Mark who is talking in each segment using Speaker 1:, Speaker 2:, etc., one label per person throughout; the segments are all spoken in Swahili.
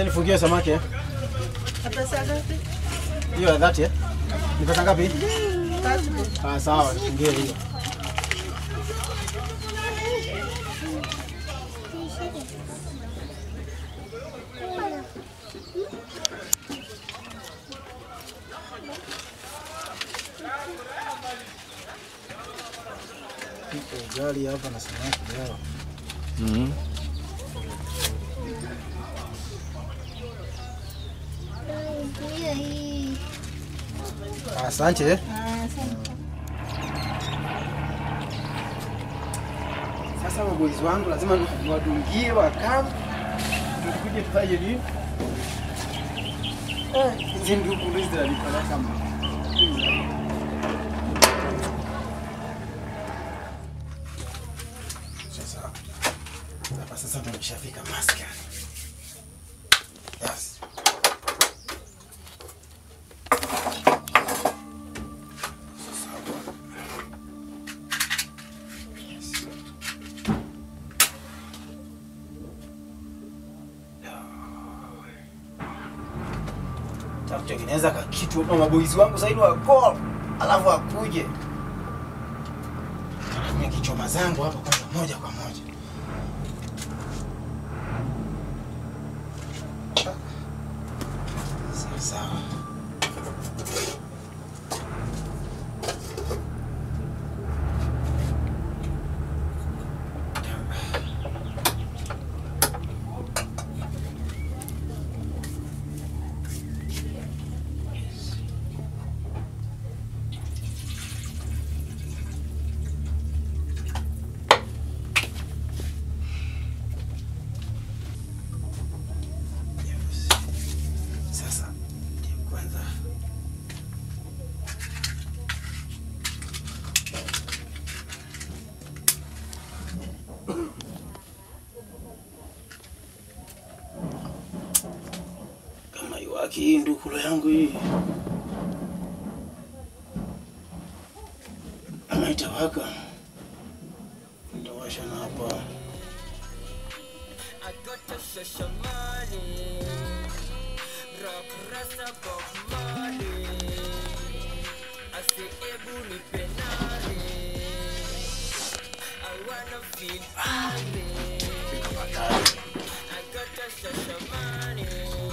Speaker 1: Acha nifungie samaki eh.
Speaker 2: Pesa ngapi?
Speaker 1: Hiyo ya dhati eh. Ni pesa ngapi?
Speaker 2: Tatu.
Speaker 1: Ah, sawa, nifungie hiyo. Iko ugali hapa na samaki leo.
Speaker 3: Hiyo hii.
Speaker 1: Asante eh.
Speaker 3: Ah, asante.
Speaker 1: Sasa waboizi wangu lazima niwadungie wakamu, tukuje tufanye nini? Eh, hizi ndugu ndizo zinanipeleka mbali. Sasa hapa sasa tumeshafika maskani. Yes. takutengeneza kakitu na maboizi wangu zaidi wa call, alafu akuje Mimi kichoma zangu hapa kwanza moja kwa moja. Sawa sawa. Sasa ndio kwanza kama iwaki hii ndukulo yangu hii ama itawaka, nitawasha na hapa
Speaker 4: I got to show some money. Rock rasta Bob Marley. I say ebu ni penale. I wanna feel happy. I got to show some money.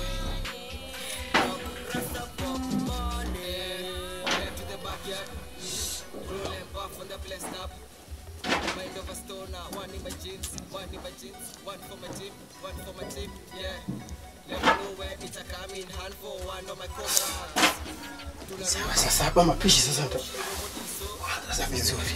Speaker 4: Rock rasta Bob Marley. Back to the backyard. Rolling off on the place stop. Mind of a stoner, one in my jeans, one in my jeans, one for my team, one for my team, yeah. Let me know where it's a coming hand for one of my comrades.
Speaker 1: Sawa, sasa hapa mapishi sasa nita sasa vizuri.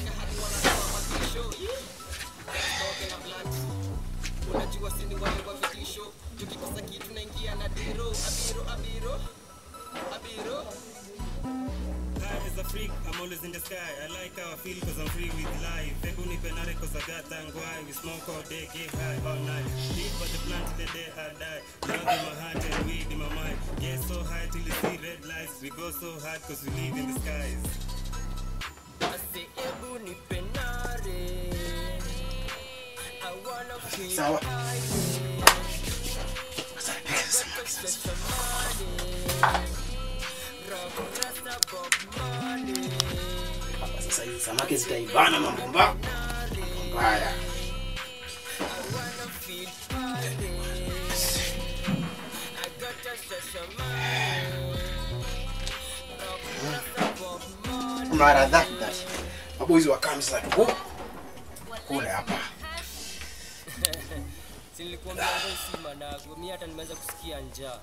Speaker 4: Unajua sini wale wa vitisho, tukikosa kitu naingia na diro, abiro, abiro, abiro.
Speaker 5: High as a freak, I'm always in the sky. I like how I feel cause I'm free with life. Ebu ni penare cause I got tangwai. We smoke all day, get high all night. Live but the plan till the day I die. Love in my heart and weed in my mind. Get so high till you see red lights. We go so hard cause we live in the skies.
Speaker 4: I say ebu ni penare. I wanna feel
Speaker 1: Sawa.
Speaker 4: high.
Speaker 1: Sasa nipike samaki sasa.
Speaker 4: Rock rasta Bob Marley.
Speaker 1: Hapa sasa hizi samaki zitaivana mambo mbaya. Haya. Mara that that. Maboizi wa kambi sasa tuko kule hapa.
Speaker 4: Si nilikuambia wewe si manago, mimi hata nimeanza kusikia njaa.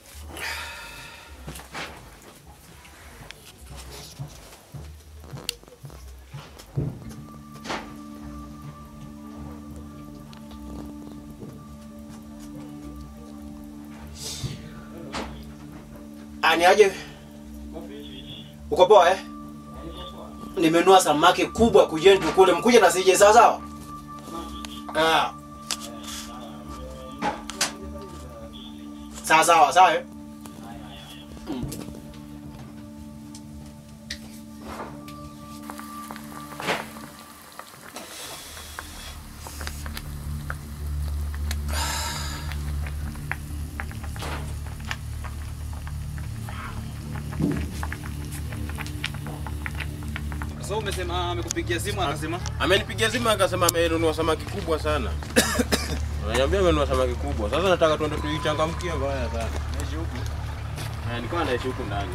Speaker 1: Ani aje? Uko poa eh? Nimenua samaki kubwa kujeni tukule mkuje na sije sawa sawa? Ah. Sawa sawa sawa eh? Mm.
Speaker 6: So umesema amekupigia simu akasema
Speaker 7: Amenipigia simu akasema amenunua samaki kubwa sana. Ananiambia amenunua samaki kubwa. Sasa nataka tuende tuichangamkie mbaya sana.
Speaker 6: naishi huku.
Speaker 7: Eh, nilikuwa naishi huku ndani.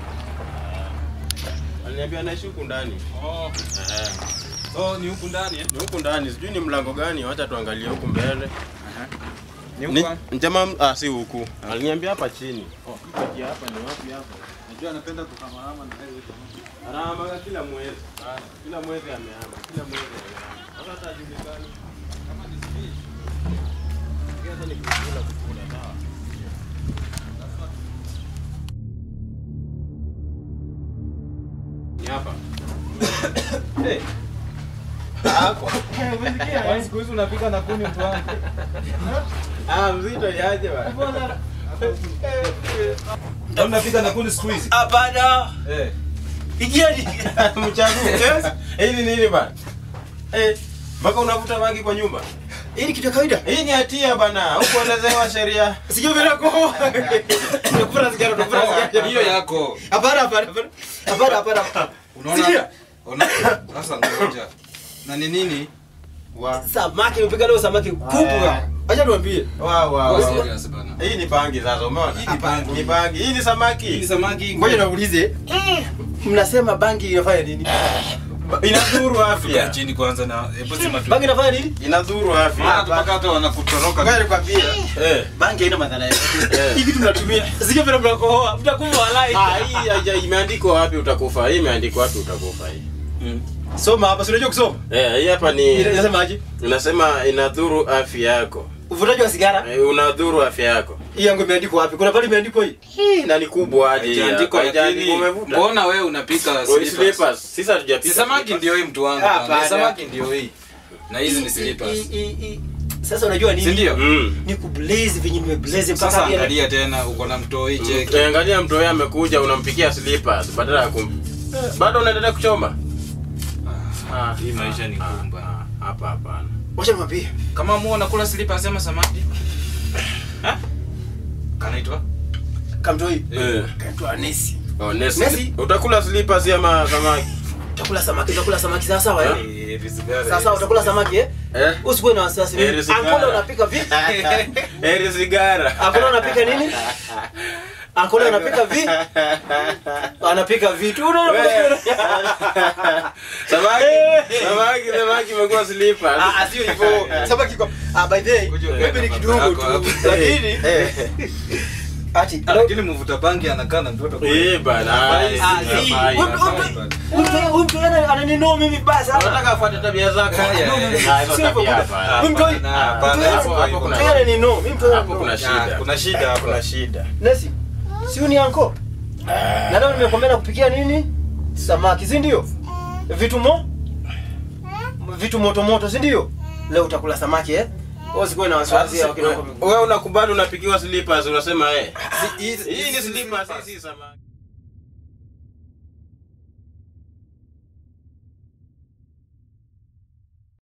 Speaker 7: Eh, Aliniambia naishi huku ndani.
Speaker 6: Oh,
Speaker 7: Eh,
Speaker 6: so ni huku ndani eh?
Speaker 7: ni huku ndani, sijui ni mlango gani, wacha tuangalie huku mbele.
Speaker 6: Ni
Speaker 7: Ni
Speaker 6: huku.
Speaker 7: njema ah, si huku. Aliniambia hapa chini. Oh, kati hapa ni wapi hapa?
Speaker 6: Najua anapenda kuhamahama na wewe.
Speaker 7: Anahamaga kila mwezi. Kila mwezi amehama. Kila mwezi amehama. Sasa hata hajulikani.
Speaker 6: Kama ni speech.
Speaker 7: Sasa ni kukula kukula sawa. Ni hapa.
Speaker 6: Eh,
Speaker 7: Hapo.
Speaker 6: kwani siku hizi unapika na kuni mtu wangu?
Speaker 7: Ah, mzito yaje bwana.
Speaker 6: Ndio unapika na kuni siku hizi?
Speaker 1: Hapana.
Speaker 6: Eh.
Speaker 1: Igieni.
Speaker 7: Mchague. Hii ni nini bana? Eh, mpaka unavuta bangi kwa nyumba.
Speaker 1: Hii ni kitu ya kawaida.
Speaker 7: Hii ni hatia bana. Hukuelezewa sheria.
Speaker 1: Sijui vile kwa. Tunakufa sigara, tunakufa sigara.
Speaker 6: Hiyo yako.
Speaker 1: Hapana, hapana, hapana. Hapana, hapana. hapana.
Speaker 6: Unaona?
Speaker 1: Sikia.
Speaker 6: Ona. Sasa ngoja. Na ni nini?
Speaker 7: Wa
Speaker 1: Samaki nimepika leo samaki kubwa. Acha niwaambie.
Speaker 7: wa wa.
Speaker 6: Kwa
Speaker 7: wa.
Speaker 6: serious bana.
Speaker 7: Hii ni bangi sasa, umeona?
Speaker 6: Hii ni bangi.
Speaker 7: Ni bangi. Hii ni
Speaker 6: Hii ni
Speaker 7: samaki.
Speaker 6: samaki.
Speaker 1: Ngoja niwaulize. Mnasema bangi inafanya nini?
Speaker 7: Inadhuru
Speaker 6: Kaa
Speaker 7: afya.
Speaker 6: chini kwanza na hebu sema tu.
Speaker 1: Bangi inafanya nini?
Speaker 7: Inadhuru
Speaker 6: Maana
Speaker 7: afya.
Speaker 6: mpaka hata wanakutoroka.
Speaker 1: Ngoja nikwambie.
Speaker 7: Eh.
Speaker 1: Bangi haina madhara yote.
Speaker 7: Eh.
Speaker 1: Hii kitu tunatumia. Sijui vile mnakohoa. Mtakufa walai.
Speaker 7: Ah, hii haija imeandikwa wapi utakufa. Hii imeandikwa wapi utakufa hii.
Speaker 1: Soma hapa, si unajua kusoma?
Speaker 7: Eh, hii hapa ni
Speaker 1: Inasemaje?
Speaker 7: inasema inadhuru afya yako.
Speaker 1: Uvutaji wa sigara.
Speaker 7: Eh, unadhuru afya yako.
Speaker 1: Hii yangu imeandikwa wapi? Kuna pale imeandikwa hii.
Speaker 7: Hii na ni kubwa aje.
Speaker 6: Haijaandikwa
Speaker 7: Haijaandikwa,
Speaker 6: lakini
Speaker 7: umevuta.
Speaker 6: mbona wewe unapika
Speaker 7: Oh,
Speaker 6: slippers?
Speaker 7: slippers. Sisi
Speaker 6: Si
Speaker 7: hatujapika.
Speaker 6: samaki
Speaker 7: slippers.
Speaker 6: ndio hii mtu wangu.
Speaker 1: Ah,
Speaker 6: bana.
Speaker 1: bana.
Speaker 6: Samaki ndio hii. Na hizi ni
Speaker 1: Hii-
Speaker 6: slippers.
Speaker 1: hii- hii- hii- Sasa unajua nini?
Speaker 6: Si ndio?
Speaker 7: Mm.
Speaker 1: Ni kublaze venye nimeblaze mpaka
Speaker 6: Sasa
Speaker 1: pia-
Speaker 6: angalia tena uko na mtoi cheki.
Speaker 7: Eh, Angalia mtu wewe amekuja unampikia slippers badala ya kum. Eh, Bado unaendelea kuchoma? Ah,
Speaker 6: Hii maisha ni ngumu bana.
Speaker 7: ah, Hapa hapana.
Speaker 1: Wacha nikwambie.
Speaker 6: Kama muo nakula slippers sema samaki. Ha? Kanaitwa?
Speaker 1: Kamtoi.
Speaker 7: Eh.
Speaker 1: Kaitwa Nesi.
Speaker 7: Oh, Nesi.
Speaker 1: Nesi.
Speaker 7: Utakula slippers ama samaki?
Speaker 1: Utakula samaki, utakula samaki sawa sawa eh?
Speaker 6: Eh, visigara.
Speaker 1: Sawa sawa utakula samaki eh?
Speaker 7: Eh?
Speaker 1: Usikuwe na wasiwasi.
Speaker 7: Eh,
Speaker 1: mimi.
Speaker 7: sigara.
Speaker 1: Ankola unapika vipi?
Speaker 7: Eri sigara.
Speaker 1: Ankola unapika nini? Ankola unapika vipi? Anapika vitu. Unaona?
Speaker 7: Samaki. Samaki, samaki imekuwa slippers.
Speaker 1: Ah, ah, sio hivyo. Samaki kwa Ah, by the way,
Speaker 6: Kuja
Speaker 1: maybe ni
Speaker 6: baba
Speaker 1: kidogo
Speaker 6: yako
Speaker 1: tu.
Speaker 6: hapa.
Speaker 1: Lakini ati
Speaker 6: Ah, Lakini mvuta bangi anakaa na mtoto.
Speaker 7: Eh, bana.
Speaker 6: Hafai,
Speaker 1: Ah,
Speaker 7: Hafai,
Speaker 1: si.
Speaker 7: hafai.
Speaker 1: Huyu mtu- huyu mtu yana- ananinua mimi vibaya sana.
Speaker 7: Unataka afuate tabia zako.
Speaker 6: Yeah, yeah, yeah.
Speaker 7: Ah, hizo
Speaker 1: Sio hivyo,
Speaker 7: tabia
Speaker 1: bwana.
Speaker 7: hapana.
Speaker 1: Huyu mtu-
Speaker 6: Hapana, hapana,
Speaker 1: mtu yana-
Speaker 6: hapo- hapo kuna
Speaker 1: mtu yana aninua, mimi mtu yana
Speaker 7: Hapo kuna
Speaker 1: aninua.
Speaker 7: shida.
Speaker 6: kuna shida hapo.
Speaker 7: Kuna shida.
Speaker 1: Nesi, si ni anko? Na leo nimekwambia na kupikia nini? Samaki, si ndio? Vitu mo? Vitu moto moto, si ndio? Leo utakula samaki eh? Wewe usikuwe na wasiwasi ya wakina wako.
Speaker 7: Wewe unakubali unapikiwa slippers unasema eh.
Speaker 6: Hii-
Speaker 7: Hii ni slippers, hii si samaki.